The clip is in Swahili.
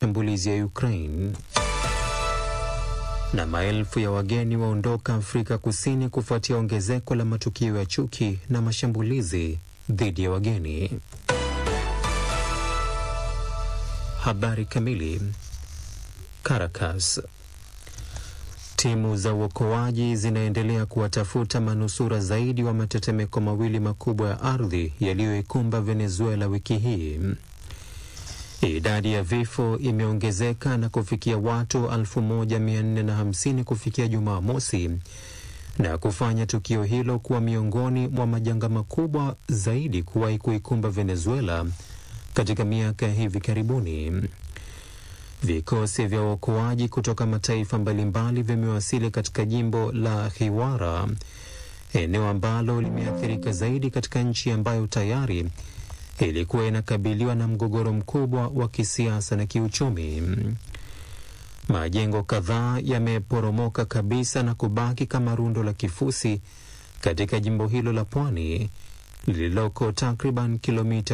mashambulizi ya Ukraine. Na maelfu ya wageni waondoka Afrika Kusini kufuatia ongezeko la matukio ya chuki na mashambulizi dhidi ya wageni. Habari kamili. Caracas. Timu za uokoaji zinaendelea kuwatafuta manusura zaidi wa matetemeko mawili makubwa ya ardhi yaliyoikumba Venezuela wiki hii. Idadi ya vifo imeongezeka na kufikia watu 1450 kufikia Jumamosi na kufanya tukio hilo kuwa miongoni mwa majanga makubwa zaidi kuwahi kuikumba Venezuela katika miaka ya hivi karibuni. Vikosi vya uokoaji kutoka mataifa mbalimbali vimewasili katika jimbo la Hiwara, eneo ambalo limeathirika zaidi katika nchi ambayo tayari ilikuwa inakabiliwa na mgogoro mkubwa wa kisiasa na kiuchumi. Majengo kadhaa yameporomoka kabisa na kubaki kama rundo la kifusi katika jimbo hilo la pwani lililoko takriban kilomita